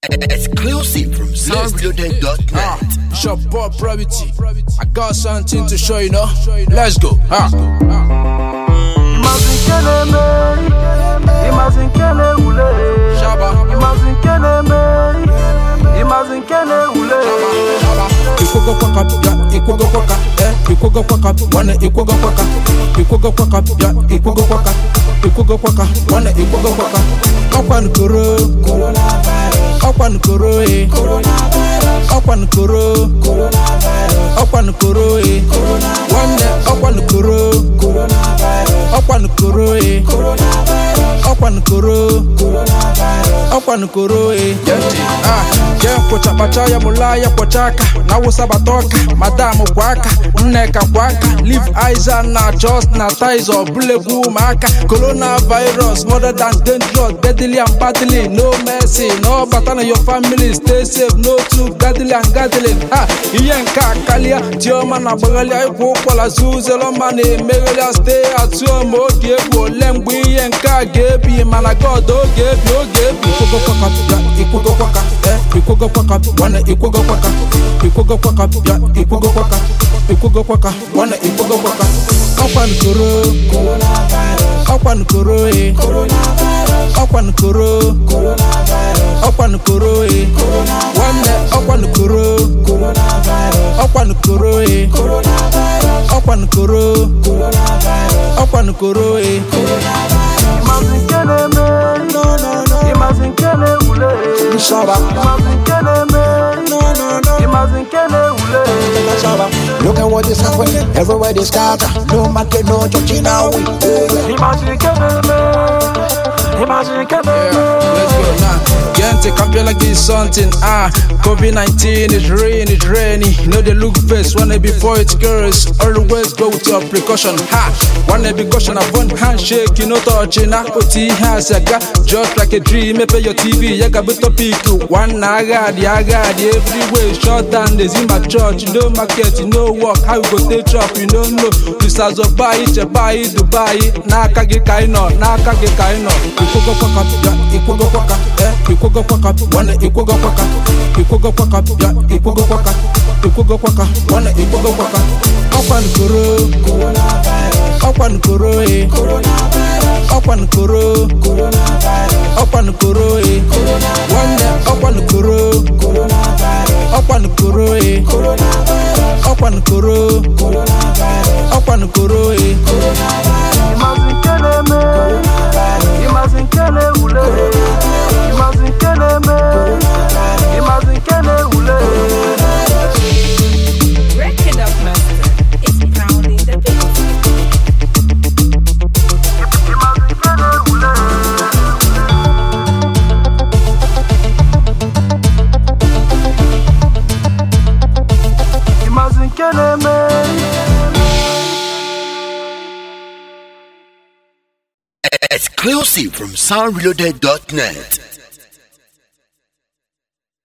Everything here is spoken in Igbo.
Exclusive from Ah, soundreloaded.net. it's your boy Probity. I got something to show you, know. Let's go. Ah. Imagine nke na-eme Imagine nke na-ewule Shaba. Imagine nke na-eme Imagine nke na-ewule Ikwogo kwaka bịa ikwogo kwaka eh ikwogo kwaka nwanne ikwogo kwaka ikwogo kwaka bịa ikwogo kwaka ikwogo kwaka nwanne ikwogo kwaka ọkwa nkoro ọkwa nkoro eh ọkwa nkoro ọkwa nkoro eh nwanne ọkwa nkoro ọkwa nkoro eh ọkwa nkoro ọkwa nkoro eh ah je kwụcha kpacha ya mụla ya kwụcha aka na awụsa bata ọka madam kwa aka nneka kwa aka live aiza na just na ties ọbụlegwu ụmụaka coronavirus mother than dangerous deadly and badly no mercy no bata na your family stay safe no too gadly and gadling ha ihe nke a karịa diọma na agbaghalịa ịkwụ ụkwara zuzelọma na-emegharịa stay at home oge egwu ole mgbe ihe nke a ga-ebi mana god oge ebi oge ebi ikwogo kwaka bịa ikwogo kwaka eh ikwogo kwaka nwanne ikwogo kwaka ikwogo kwaka bịa ikwogo kwaka ikwogo kwaka nwanne ikwogo kwaka ọkwa nkoro ọkwa nkoro eh ọkwa nkoro ọkwa nkoro eh nwanne ọkwa nkoro ọkwa nkoro eh ọkwa nkoro ọkwa nkoro eh Imagine nke na-eme Imagine nke na-ewule Imagine nke na-eme Imagine nke na-ewule Look at what is happening, everywhere they scatter. No market, no church in our way. Imagine nke na-eme Imagine nke Yeah, na-eme let's go now. Get to compare like this something. Ah, COVID 19 is rain, it's rainy. No, they look face when they before it curse. Always go with your precaution. Ha! One be caution, a one handshake, you know, touching. Ah, OT has a got just like a dream. Maybe your TV, ya got to pick one nagad, yagad, everywhere. Shut down, there's in my church. No market, you know work. How you go take chop, you don't know. This as a buy it, a buy it, Dubai. Naka ge kaino, naka ge kaino. Ikwogo kwaka, ya, ikwogo kwaka, eh, ikwogo kwaka, wana ikwogo kwaka, ikwogo kwaka, ya, ikwogo kwaka, ikwogo kwaka, wana ikwogo kwaka. Ọkwa nkoro, ọkwa nkoro, eh, ọkwa nkoro, ọkwa nkoro, eh, nwanne ọkwa nkoro, ọkwa nkoro, eh, ọkwa nkoro, ọkwa nkoro, eh. Imagine nke na-eme Imagine nke na-ewule Imagine nke na-eme Imagine nke na-ewule Break it up, master. It's pounding the beat. Imagine nke na-ewule Imagine nke na-eme Exclusive from soundreloaded.net.